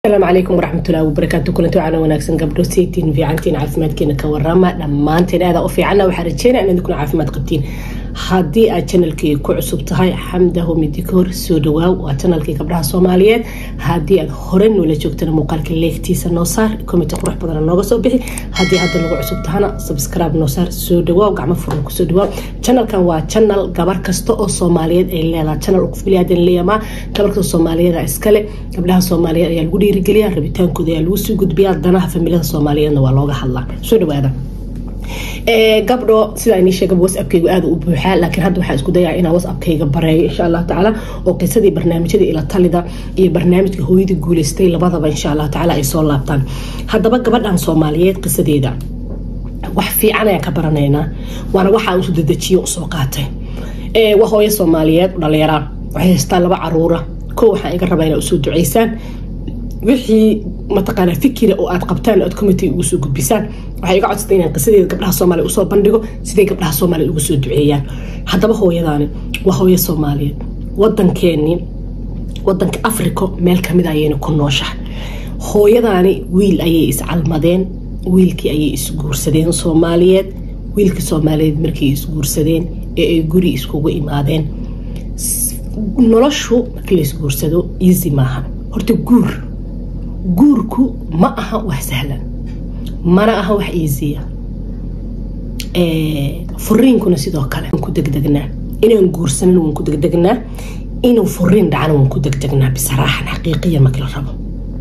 asalaamu calaykum waraxmatullahi wabarakaatu kulanti waxaana wanaagsan gabdho saytiin fiicantiin caafimaadkeena ka warama dhammaanteen aada u fiicanna waxaa rajeynaya inaad kuna caafimaad qabtiin haddii aad janalkii ku cusub tahay xamda homidikoor soo dhawaaw waa janalkii gabdhaha soomaaliyeed haddii aad hore noola joogtana muuqaalka leegtiisa noo saar komiti qurux badana nooga soo bixi haddii hadda lagu cusub tahana subscribe noo saar soo dhawaaw gacmo furan kusoo dhawaaw janalkan waa janal gabar kasta oo soomaaliyeed ay leedahay janal qof bilaadan leeyamaa gabar kasta soomaaliyeed iskale gabdhaha soomaaliyeed ayaa lagu dhiirigeliya rabitaankooda ayaa lagu sii gudbiyaa danaha familiyada soomaaliyeedna waa looga hadlaa soo dhawaada gabdho sidaa inii sheega whatsappkaygu aada u buuxaa laakiin hadda waxaa isku dayaa inaan whatsappkayga bareeyo insha allah tacaala oo qisadii barnaamijyadii ila talida iyo barnaamijka hooyadii guuleystay labadaba insha allah tacaala ay soo laabtaan haddaba gabadhan soomaaliyeed qisadeeda wax fiican ayaan ka baranaynaa waana waxaa usu dedejiyo usoo qaatay waa hooyo soomaaliyeed dhalinyaraan waxay haystaan laba caruura ko waxaan iga rabaa inaa usoo duceysaan wixii mataqaanaa fikira oo aad qabtaan aad committee ugu soo gudbisaan waxay iga codsatay inaan qisadeeda gabdhaha soomaaliya usoo bandhigo siday gabdhaha soomaaliya ugu soo duceeyaan haddaba hooyadaani waa hooyo soomaaliyeed wadankeeni wadanka africa meel kamid ayayna ku nooshahay hooyadaani wiil ayay iscalmadeen wiilkii ayay isguursadeen soomaaliyeed wiilkii soomaaliyeed markay isguursadeen ee ay guri iskugu imaadeen noloshu markii la isguursado easy maaha horta guur guurku ma aha wax sahlan mana aha wax easiya furiinkuna sidoo kale waan ku degdegnaa inaan guursanin waan ku degdegnaa inuu furiin dhacana waan ku degdegnaa bisaraaxan xaqiiqiya markii la rabo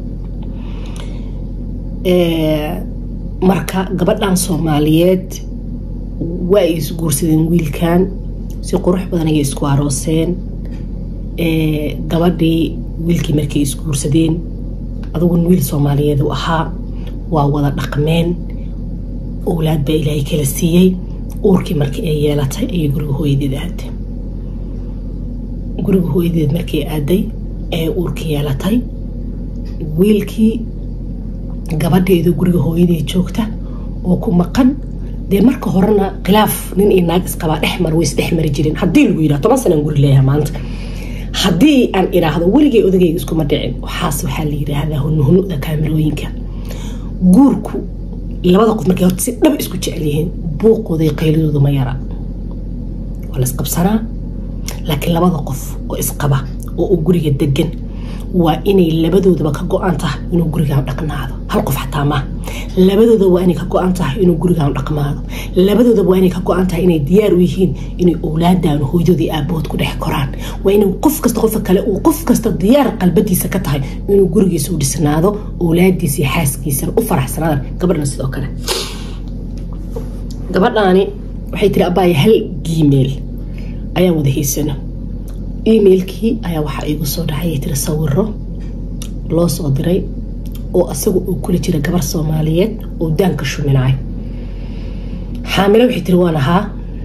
marka gabadhan soomaaliyeed waa ay isguursadeen wiilkan si qurux badan ayay isku arooseen gabadhii wiilkii markay isguursadeen adugun wiil soomaaliyeed u ahaa waa wada dhaqmeen owlaad baa ilaahay kala siiyey uurkii markii ay yeelatay ayay guriga hooyadeed aaday guriga hooyadeed markii aaday ee uurkii yeelatay wiilkii gabadheedu guriga hooyadeed joogta oo ku maqan dee marka horena khilaaf nin iyo naag isqabaa dhexmar way isdhexmari jireen haddii lagu yidhaha toban sanaan guri leeyaha maanta haddii aan idhaahdo weligay odagayga iskuma dhicin waxaas waxaa la yidhaahdaa hunuhunuda kaamirooyinka guurku labada qof markay horta si dhab isku jecel yihiin buuqooda iyo qayladoodu ma yara waa la isqabsanaa laakiin labada qof oo isqaba oo uu guriga degan waa inay labadoodaba ka go-an tahay inuu gurigaan dhaqnaado hal qof xataa maaha labadooda waa inay ka go-an tahay inuu gurigaan dhaqmaado labadooda waa inay ka go-an tahay inay diyaar u yihiin inay owlaadaan hooyadoodii aabahood ku dhex koraan waa inuu qof kasta qofka kale uu qof kasta diyaar qalbadiisa ka tahay inuu gurigiisa u dhisnaado owlaadiisa iyo xaaskiisana u faraxsanaadaan gabadhna sidoo kale gabadhaani waxay tiri abaaya hal gmail ayaan wada haysano emailkii ayaa waxaa iigu soo dhacay tiri sawiro loo soo diray oo asaga uu kula jira gabar soomaaliyeed oo daanka shuminacay xaamilo waxay tiri waan ahaa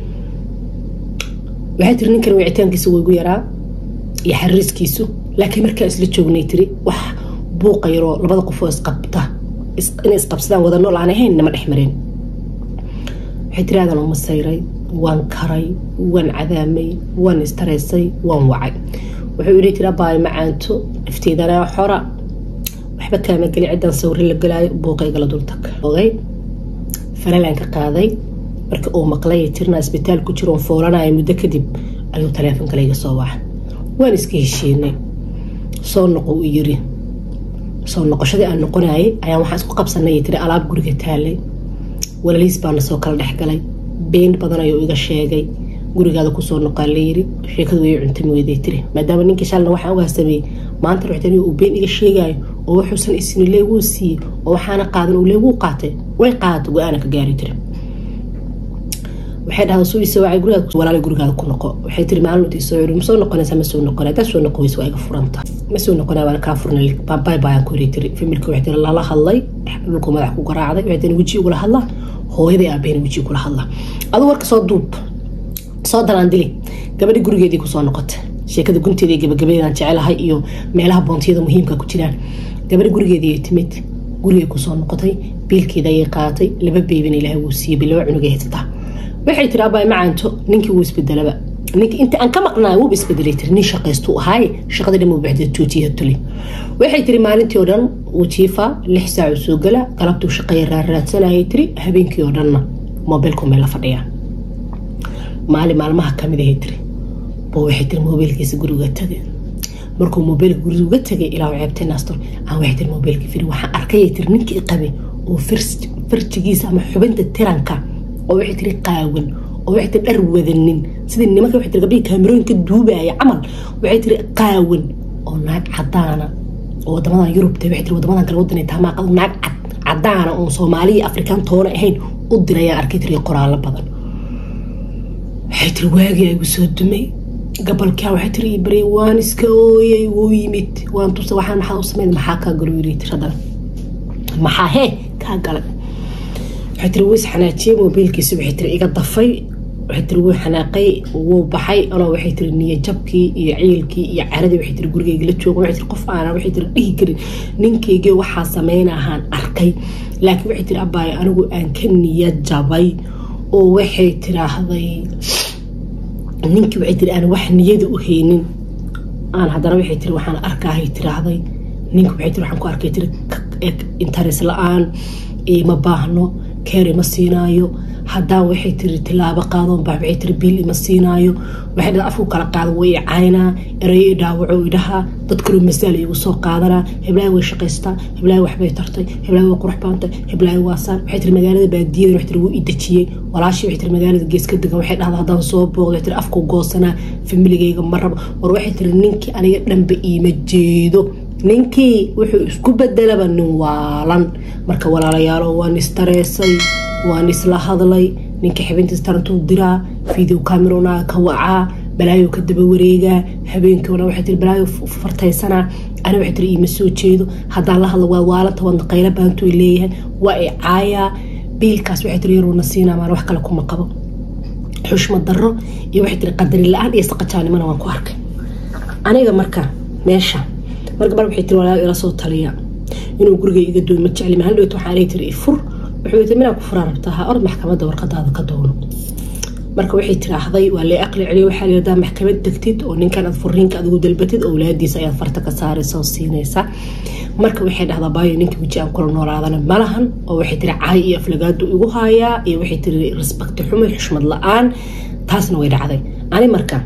waxay tiri ninkan wicitaankiisa waygu yaraa iyo xariiskiisu laakiin markaa isla joognay tiri wax buuqa yaroo labada qof oo isqabta inay isqabsadaan wada nool aan ahayn nama dhex mareen waxay tiri aadan uma sayray waan karay waan cadaamay waan istareysay waan wacay wuxuu ii tiri abaayo macaanto nafteedana xora waxba kaama geli ciddaan sawri la galaayo buuqaygala dultag ogay falalaan ka qaaday marka uu maqlay tirna isbitaal ku jiroon foolanayo muddo kadib ayuu taleefonkalayga soo waca waan iska heshiinay soo noqo uu yiri soo noqoshadii aan noqonayay ayaan waxaan isku qabsanay tiri alaab guriga taalay walaliis baana soo kala dhexgalay been badan ayuu iga sheegay gurigaada kusoo noqaa layiri sheekadu way cuntami weyday tiri maadaama ninkii shalna waxaan ugaa sameeyey maanta ruxtani uu been iga sheegayo oo wuxuusan isini leeguu siiyey oo waxaana qaadan uu leeguu qaatay way qaadata go-aana ka gaari tiri waxay dhahda suu isoo wacay gurigaada walaala gurigaada ku noqo waxay tiri maalinta isoo yiri ma soo noqonaysaa ma soo noqonay haddaad soo noqon weysa waa iga furanta ma soo noqonaya waana kaa furnay baabay baayaan ku hiri tiri familka waxay tiri lala hadlay dhulku madax ku garaacday waxay tiri weji ugula hadlaa hooyaday aabaheen weji kula hadlaa aduu warka soo duub soo dalaandili gabadhi gurigeedii kusoo noqotay sheekada gunteeda gabagabadeedaan jecelahay iyo meelaha boontiyada muhiimka ku jiraan gabadhi gurigeedii timid gurigay kusoo noqotay biilkeeda ayay qaadatay laba beybina ilaahay wuu siiyey laba cunugay haysataa waxay tiri abaay macaanto ninkii wuu isbedelaba ninka inta aan ka maqnaay wuuba isbedelay tiri nin shaqaystuu ahaaye shaqada dhan baxda joojiya tuli waxay tiri maalintii oo dhan uu jiifa lix saac uu soo gala galabtuu shaqeeya raarraadsanayay tiri habeenkii oo dhanna moobilku meel la fadhiyaa maalin maalmaha kamid ahay tiri bo waxay tiri moobilkiisa guriga tagay markuu moobilka guriga tagay ilaa ceebtay naastor aan waxay tiri moobilka firi waxaan arkayay tiri ninkii qabay oo farjigiisa ama xubinta tiranka oo waxay tiri qaawan oo waxay tiri dhar wadanin sidii nimanka waxay tiri gabdhihii kaamirooyinka duubaya camal waxay tiri qaawan oo naag cadaana oo wadamadan yurubta waxay tiri wadamadan kale wadan tamaaqad naag cad cadaana oon soomaaliya afrikaan toona ahayn u dirayaan arkay tiri qoraallo badan waxay tiri waagii igu soo dumay gabalkaa waxay tiri bari waan iska ooyay wuu yimid waan tusa waxaan maxaa u sameyn maxaa kaa galo yiri tiri haddana maxaa hee kaa galay waxay tiri wuu isxanaajiyey moobiilkiisa waxay tiri iga dafay waxay tiri wuu xanaaqay wuu baxay anoo waxay tiri niyo jabkii iyo ciilkii iyo caradii waxay tiri gurigayga la jooga waxay tiri qof aanan waxay tiri dhihi karin ninkaygii waxaa sameynahaan arkay laakiin waxay tiri abaayo anigu aan ka niyad jabay oo waxay tiraahday ninkii waxay tiri aan wax niyada u haynin aan haddana waxay tiri waxaan arkaahay tiraahday ninka waxay tiri waxaan ku arkay tiri interes la-aan ima baahno keer ima siinaayo haddaan waxay tiri tilaabo qaadon baa waxay tiri biil ima siinaayo waxay dhada afku kala qaada way i caynaa erayo i dhaawaco idhaha dad kaloo masaal igu soo qaadanaa heblaay way shaqaystaa heblaay waxbay tartay heblaay way qurux baantay heblaay waa saan waxay tiri magaalada baadiyada waxay tiri wuu i dejiyey walaashii waxay tiri magaalada gees ka degan waxay dhahda haddaan soo booqdo waxay tiri afku goosanaa familigayga ma rabo war waxay tiri ninkii aniga dhanba iima jeedo ninkii wuxuu isku bedelaba nin waalan marka walaalayaalo waan istareesay waan isla hadlay ninka xibintiis tarantuu diraa video camerona ka wacaa balaayo ka daba wareegaa habeenkiina waxay tiri balaayo fartaysanaa ani waxay tiri iima soo jeedo haddaan la hadlo waa waalanta wadna qaylo baantu leeyahay waa i caayaa biilkaas waxay tiri yaruuna siinaa maan wax kale kuma qabo xushmad darro iyo waxay tiri qadari la-aan iyo saqajaanimana waan ku arkay aniga marka meesha mar gabar waxay tiri walaa ila soo taliya inuu guriga iga dooy ma jecli mahal dhowt waxaan ay tiri fur wuxuu tiri minaa ku furaa rabtaa ha orod maxkamadda warqadaada ka doono marka waxay tiraahday waa lee aqli celiyo waxaa layidhahdaa maxkamad degtid oo ninkan aad furiinka adigu dalbatid owlaadiisa ayaad farta ka saaraysa oo siinaysa marka waxay dhahdaa baayo ninka weji aan kula noolaadana malahan oo waxay tiri caay iyo aflagaadu igu haayaa iyo waxay tiri respecti xumay xushmad la-aan taasna way dhacday ani marka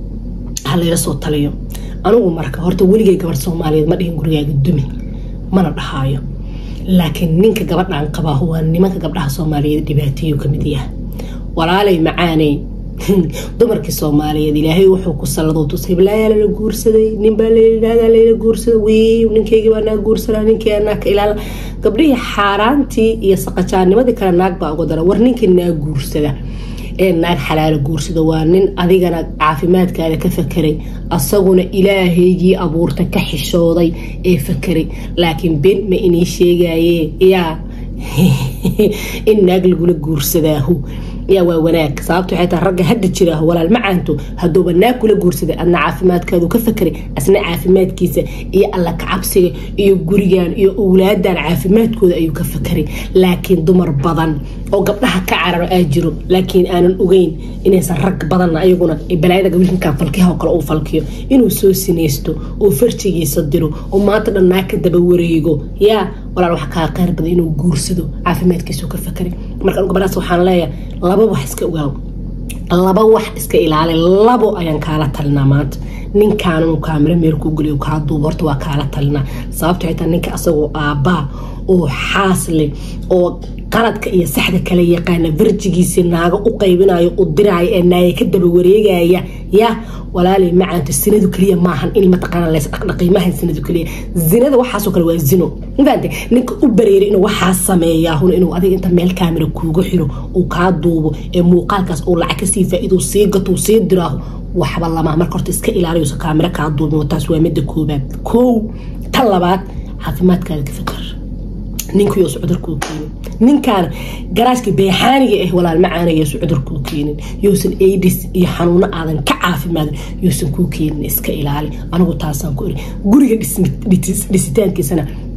ha layla soo taliyo anigu marka horta weligay gabar soomaaliyeed ma dhihin gurigaaga dumi mana dhahaayo laakiin ninka gabadhaan qabaa waa nimanka gabdhaha soomaaliyeed dhibaateeyu kamid yaha walaalay macaaney dumarkii soomaaliyeed ilaahay wuxuu ku salladoo tus heblaaya lala guursaday ninbaa layidhahdaa layla guursada wiiw ninkaygii baa naa guursanaa ninkii anaa ka ilaala gabdhihii xaaraantii iyo saqajaanimadii kale naag baa uga dara war ninkii naa guursada ee naag xalaalo guursada waa nin adigana caafimaadkaada ka fakeray asaguna ilaahaygii abuurta ka xishooday ee fakeray laakiin ben ma inii sheegaye yaa in naag lagula guursadaahu yaa waa wanaag sababto waxay tahay ragga hadda jiraaho walaal macaanto hadduuba naag kula guursaday adna caafimaadkaadu ka fakeray asna caafimaadkiisa iyo alla kacabsiga iyo gurigan iyo owlaadan caafimaadkooda ayuu ka fakeray laakiin dumar badan oo gabdhaha ka cararo aa jiro laakiin aanan ogeyn inaysan rag badanna ayaguna balaayada gabiilkan falkiha oo kale uu falkiyo inuu soo sinaysto oo farjigiisa diro oo maanta dhan naag ka daba wareego yaa walaal wax kaa qeyr badan inuu guursado caafimaadkiisu ka fakeray marka gabadhaas waxaan leeyahay laba wax iska ogaaw laba wax iska ilaali labo ayaan kaala talinaa maanta ninkaan inuu kaamiro meel ku geliyo kaa duubo horta waa kaala talinaa sababto xitaa ninka asagoo aabbaa oo xaasle oo qaladka iyo saxda kala yaqaana farjigiisii naago u qaybinayo u diraayo ee naaga ka daba wareegaya ya walaalay macaanto sinadu keliya maahan in mataqaana leys dhaqdhaqay maahan sinadu keliya zinada waxaasoo kale waa zino mafaante ninka u bareeray inuu waxaa sameeyaa hun inuu adiga inta meel kaamira kuuga xiro uu kaa duubo ee muuqaalkaas uu lacag kasii faa-ido sii gato sii diraaho waxba lama marka horta iska ilaaliyusa kaamira kaa duubin taas waa midda koobaad kow tan labaad caafimaadkaada ka fikar ninkuyosu cudurkuu keenin ninkaan garaashka beexaaniga ah walaal macaanaysu cudurkuu keenin yousan aidis iyo xanuuno aadan ka caafimaadin yousan kuu keenin iska ilaali anigu taasaan ku iri guriga dhisitaankiisana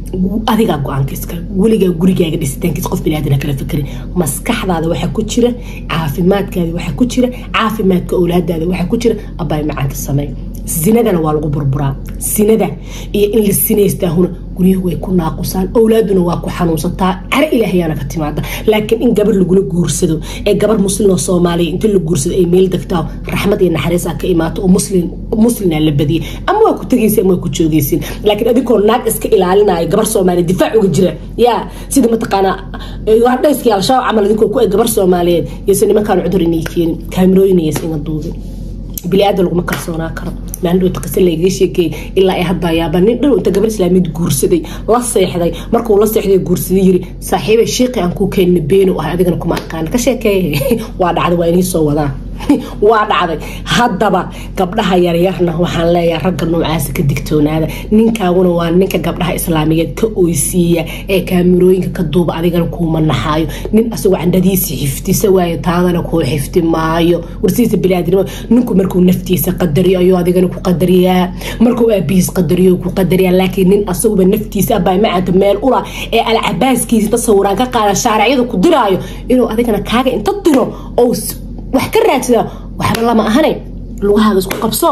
adigaa go-aanka iskale weligaa gurigaaga dhisitaankiisa qof biniaadana kala fikrin maskaxdaada waxaa ku jira caafimaadkaada waxaa ku jira caafimaadka owlaadaada waxaa ku jira abaay macaanka samey sinadana waa lagu burburaa sinada iyo in la sinaystaahuna guryahu way ku naaqusaan owlaaduna waa ku xanuunsataa caro ilaahayaana ka timaada laakiin in gabar lagula guursado ee gabar muslimoo soomaaliya inta la guursado ay meel degtaa raxmad iyo naxariisa ka imaato oo muslim muslina la badiyay ama waa ku tegaysa ama waa ku joogaysin laakiin adigoo naag iska ilaalinaya gabar soomaaliya difaac uga jira yaa sida mataqaanaa dhayskii al-shabaab camal idinkoo ku eg gabar soomaaliyeed yose nimankaan cudur inay keenin kaamirooyin iyas ina duubin bili-aada laguma kalsoonaa karo maalin dhowta qise lagaga sheekeeyey ilaa ay hadda yaaba nin dhow inta gabar islaamiyad guursaday la seexday markuu la seexday guursaday yiri saaxiibay sheeqi aan kuu keenna beeno ah adigana kuma aqaan ka sheekeeye waa dhacday waa inii soo wadaa waa dhacday haddaba gabdhaha yaryarna waxaan leeyahay ragga noocaasa ka digtoonaada ninkaaguna waa ninka gabdhaha islaamiyeed ka oysiiya ee kaamirooyinka ka duuba adigana kuuma naxaayo nin asagoo candhadiisa xiftisa waayo taadana kuu xifti maayo warsiisa bilaadnimo ninku markuu naftiisa qadariyo ayuu adigana ku qadariyaa markuu aabihiis qadariyo ku qadariyaa laakiin nin asaguba naftiisa abaa macanta meel ula ee alcabaaskiisa tasawiraan ka qaada shaaracyada ku diraayo inuu adigana kaaga inta diro oo wax ka raadsada waxba lama ahane lugahaaga isku qabso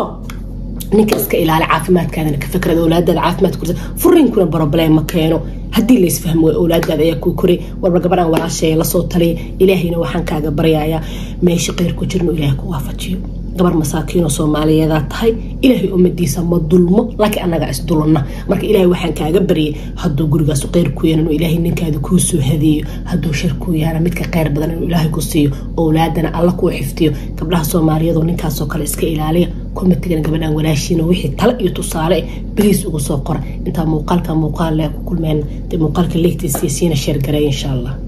ninka iska ilaali caafimaadkaadana ka fikrada owlaadaada caafimaad kursa furinkuna broblem ma keeno haddii laysfahmo owlaadaada ayaa kuu koray warba gabadhan walaasheeya lasoo taliya ilaahayna waxaan kaaga baryayaa meesha qeyr ku jirno ilaahay ku waafajiyo gabar masaakiinoo soomaaliyeedaa tahay ilaahay ummadiisa ma dulmo laakiin annagaa isdulna marka ilaahay waxaan kaaga baryay hadduu gurigaas qeyr ku yeelan ilaahay ninkaada kuu soo hadeeyo hadduu shar kuu yaana midka qeyr badan inuu ilaahay ku siiyo owlaadana alla kuu xiftiyo gabdhaha soomaaliyeedoo ninkaasoo kale iska ilaaliya komitigan gabadhan walaashiina wixii tale iyo tusaale bariis ugu soo qora intaa muuqaalka muuqaal le ku kulmeen dee muuqaalka leegtiisiisiina sheergareey insha allah